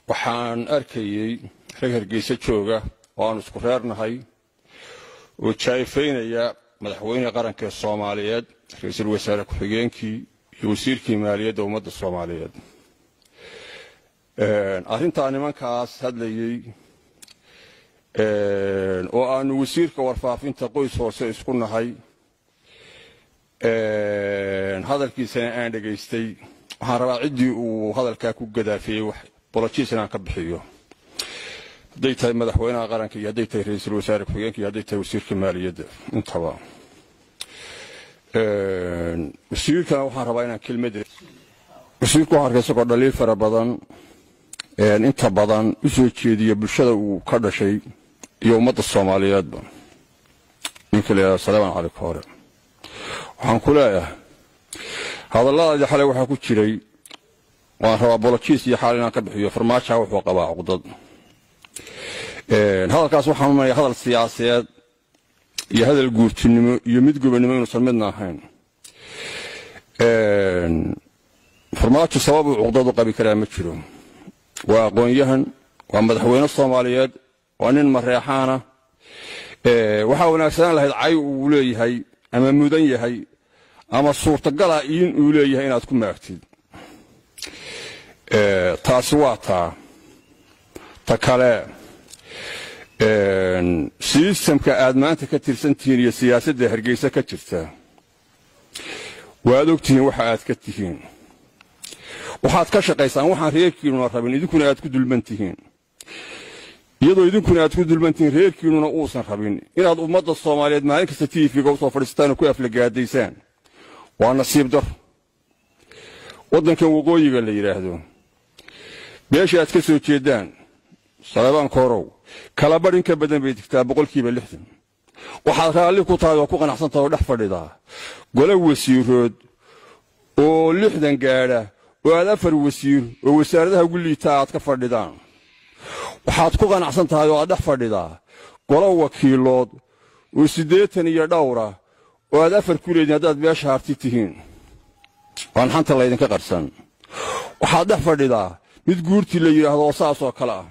waxaan arkayey rag hargeysa jooga oo aan isku reernahay oo jaa'ifaynaya madaxweyne qaranka ee soomaaliyeed ra-iisul wasaare ku-xigeenkii iyo wasiirkii maaliyadda ummadda soomaaliyeed arrintaa nimankaas hadlayey oo aanu wasiirka warfaafinta qoys hoose isku nahay hadalkiisana aan dhegaystay waxaan rabaa ciddii uu hadalkaa ku gadaafiyey bolojiis inaan ka bixiyo hadday tahay madaxweynaha qaranka iyo hadday tahay ra-iisul wasaare ku-xigeenka iyo hadday tahay wasiirka maaliyadda intaba wasiirkana waxaan rabaa inaan kelmad wasiirku waxaan arkay isagoo dhaliil fara badan inta badan u soo jeediya bulshada uu ka dhashay iyo ummadda soomaaliyeedba ninka la yidhahdo salaaman cali koore waxaan ku leeyahay hadalladaadii xalay waxaa ku jiray waan rabaa bolojiis iyo xaal inaan ka bixiyo farmaajaha wuxuu qabaa cuqdad hadalkaas waxaan umanaya hadal siyaasadeed iyo hadal guurtinimo iyo mid gobonnimo inuusan midna ahayn farmaajo sabab uu cuqdad u qabi karaa ma jiro waa aqoon-yahan waa madaxweyne soomaaliyeed waa nin mareexaana waxaa wanaagsanaan lahayd cay uu leeyahay ama mudan yahay ama suurtagala in uu leeyahay inaad ku maagtid taasi waa taa ta kale sistamka aad maanta ka tirsantihiin iyo siyaasadda hargeysa ka jirta waad ogtihiin waxa aad ka tihiin waxaad ka shaqaysaan waxaan reerkiinuna rabin idinkuna aad ku dulman tihiin iyadoo idinkuna aad ku dulman tihiin reerkiinuna uusan rabin inaad ummadda soomaaliyeed maalin kasta tiifiga usoo fadhiistaan oo ku aflagaadaysaan waa nasiib dar waddankan waqooyiga la yidhaahdo beesha aad ka soo jeeddaan saleebaan koorow kala badh in ka badan bay digtaa boqolkiiba lixdan waxaad raalli ku tahay oo ku qanacsan tahay oo dhex fadhidaa gole wasiirood oo lixdan gaadha oo aad afar wasiir oo wasaaradaha ugu liitaa aad ka fadhidaan waxaad ku qanacsan tahay oo aad dhex fadhidaa golo wakiilood oo siddeetan iyo dhowra oo aad afar ku leediin haddaad beesha harti tihiin waan xanta laydinka qarsan waxaad dhex fadhidaa mid guurtii la yidhaahdo oo saasoo kale ah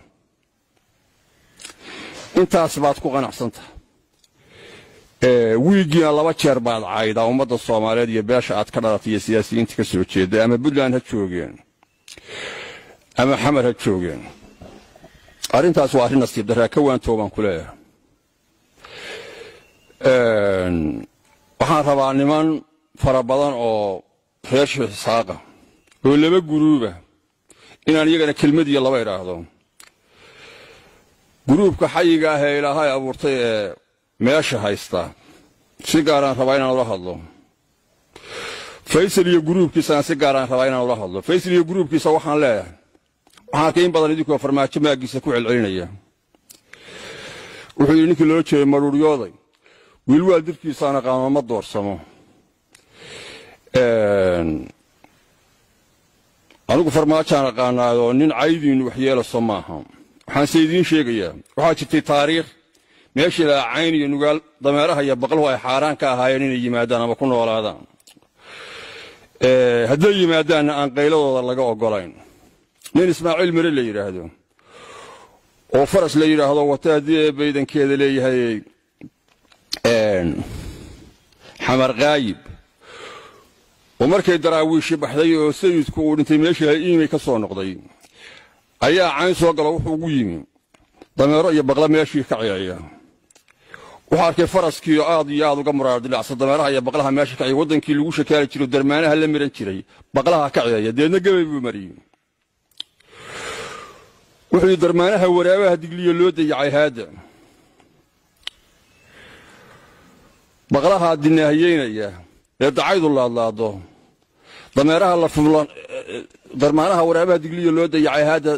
intaas baad ku qanacsantaha wiiggiina laba jeer baad caydaa ummadda soomaaliyeed iyo beesha aad ka dhalatay iyo siyaasiyiinta ka soo jeedda ama puntland ha joogeen ama xamar ha joogeen arrintaas waa arrin nasiib darraa ka waantoo baan ku leeyahay waxaan rabaa niman fara badan oo reer shiixisaaqa oo laba guruuba inaan iyagana kelmad iyo laba idhaahdo guruubka xayiga ah ee ilaahay abuurtay ee meesha haysta si gaaraan rabaa inaan ula hadlo faysal iyo guruubkiisana si gaaraan rabaa inaan ula hadlo faysal iyo guruubkiisa waxaan leeyahay waxaan arkay in badan idinkoo farmaajo maaggiisa ku celcelinaya wuxuu yidhi ninkii loola jeeday madhuuryooday wiilwaal dirkiisaana qaama ma doorsamo anigu farmaajaan aqaanaayoo nin caydiinnu waxyeelaso maaha waxaanse idiin sheegayaa waxaa jirtay taariikh meeshii lahaa cayn iyo nugaal dameeraha iyo baqluhu ay xaaraan ka ahaayeen inay yimaadaan ama ku noolaadaan hadday yimaadaanna aan qayladooda laga oggolayn nin ismaaciil mare la yidhaahdo oo faras la yidhaahdo wata haddii ee baydankeeda leeyahay xamar kaayib oo markay daraawiishi baxday oo sayidku uu dhintay meeshii ha iimay ka soo noqday ayaa cayn soo galo wuxuu ugu yimi dameero iyo baqla meeshii ka ciyaaya wuxuu arkay faraskiioo aad iyo aad uga muraardilacsan dameeraha iyo baqlaha meesha ka ciya waddankii lagu shakaali jiro darmaanaha la miran jiray baqlaha ka ciyaaya deedna gebay buu mariyey wuxuu yidhi darmaanaha waraabaha digliyo loo dayacay haadda baqlahaa dinaahiyeynaya ee dacaydu laadlaado dameeraha la fublan darmaanaha waraabaha digliyo loo dayacay haadda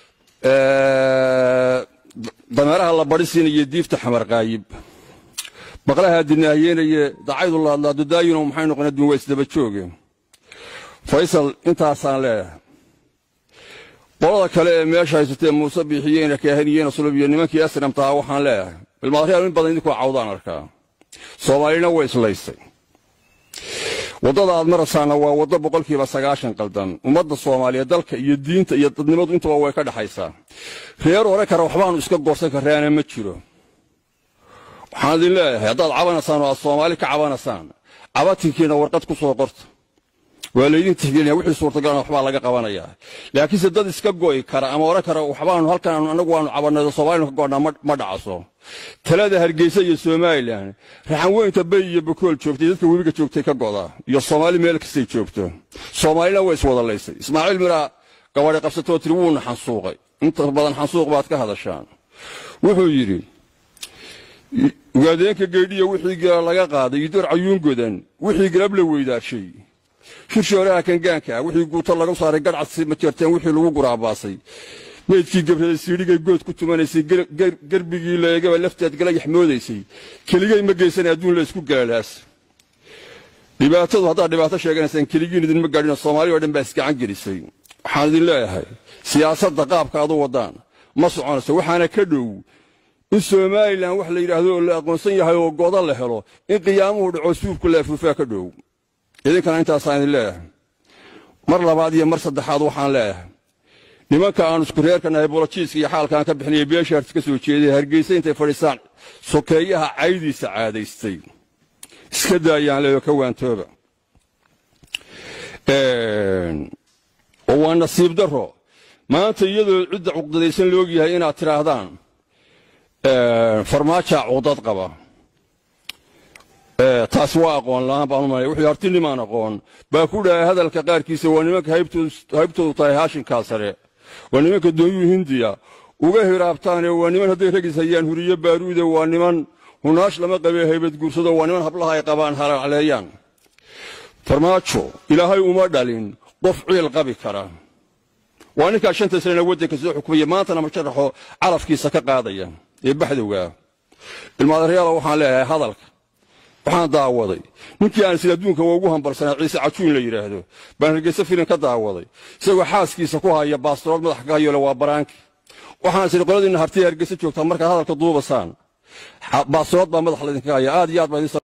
dameeraha la badhisiinaya diifta xamar qaayib baqlahaa dinaahiyeynaya dacaydu laadlaado daayino maxay noqon adduun waa isdaba jooge faysal intaasaan leeyahay qolada kale ee meesha haysatee muuse biixiyeyna kaahaniyeyna sulub iyo nimankii asramtahaa waxaan leeyahay bilmaadreal in badan idinkoo cawdaan arkaa soomaalina way islaysay waddada aad maraysaana waa waddo boqolkiiba sagaashan qaldan ummadda soomaaliyeed dalka iyo diinta iyo dadnimadu intaba way ka dhexaysaa reer hore kara waxbaanu iska goorsan karraana ma jiro waxaan idin leeyahay haddaad cabanaysaan oo aad soomaali ka cabanaysaan cabatinkiina warqad ku soo qorta waa laydin tixgelinaya wixii suurtagalana waxbaa laga qabanayaa laakiinse dad iska go'i kara ama oran kara waxbaanu halkan annagu waanu cabanaydo soomaalinu ka go'naa ma dhacaso talada hargeysa iyo somalilan raxan weynta bay iyo bakool joogtay dadka webiga joogtay ka go'daa iyo soomaali meel kastay joogto soomaalina way iswada laysay ismaaciil miraa gabadhi qabsatoo tiri wuuna xansuuqay inta badan xansuuq baad ka hadashaan wuxuu yidhi ugaadeenka geydhiya wixii gala laga qaaday iyo door cayuun godan wixii galab la weydaarshay shirshooraha kangaanka ah wixii guuto lagu saaray gadhcadsi ma jeerteen wixii lagu guraabaasay meydkii gabreeday siidhigay good ku tumanaysay gerbigii leegaba lafteed galayax moodaysay keligay ma geysan adduun la isku galalaas dhibaatadu haddaad dhibaato sheeganaysaan keligiin idinma gaadhin soomaali oo dhan baa isgacan gelisay waxaan idin leeyahay siyaasadda qaabka adu waddaan ma soconayso waxaana ka dhow in somalilan wax la yidhaahdo oo la aqoonsan yahay oo godo la helo in qiyaamuhu dhaco suubku la afuufaa ka dhow idinkana intaasaan idin leeyahay mar labaad iyo mar saddexaad waxaan leeyahay nimanka aan isku reerka nahay bolojiiska iyo xaalkaan ka bixinaya beeshaarti ka soo jeeday hargeysa intay fadhiisaan sokeeyaha caydiisa caadaystay iska daayaan leeyo ka waantooba oo waa nasiib darro maanta iyadoo cidda cuqdadaysan laogyahay inaad tidhaahdaan farmaajaa cuqdad qaba taas waa aqoon la'aan baan u malaya wuxuu hartinimaan aqoon baa ku dhahay hadalka qaarkiisa waa nimanka haybtoodu tahay haashinkaa sare waa nimanka doonyuhu hindiya uga hiraabtaane waa niman hadday ragis hayaan huriyo baaruude waa niman hunaash lama qabee haybad guursado waa niman hablaha ay qabaan halacleeyaan farmaajo ilaahay uma dhalin qof ciil qabi kara waa ninkaa shanta sanena waddanka soo xukumaya maantana masharaxo calafkiisa ka qaadaya ee baxdowgaa ilmaadareyaala waxaan leeyahay hadalka waxaan daawaday ninkii aan sida adduunka ugu hambalsanaa ciise cajuun la yidhaahdo baan hargeysa filin ka daawaday isagoo xaaskiisa ku haya baastorood madaxa ka hayole waa baraanki waxaan sidhi qoladiinna hartiya hargeysa joogtaa markaad hadalka duubasaan baastorood baa madaxa laydinka haya aad iyo aad baa idin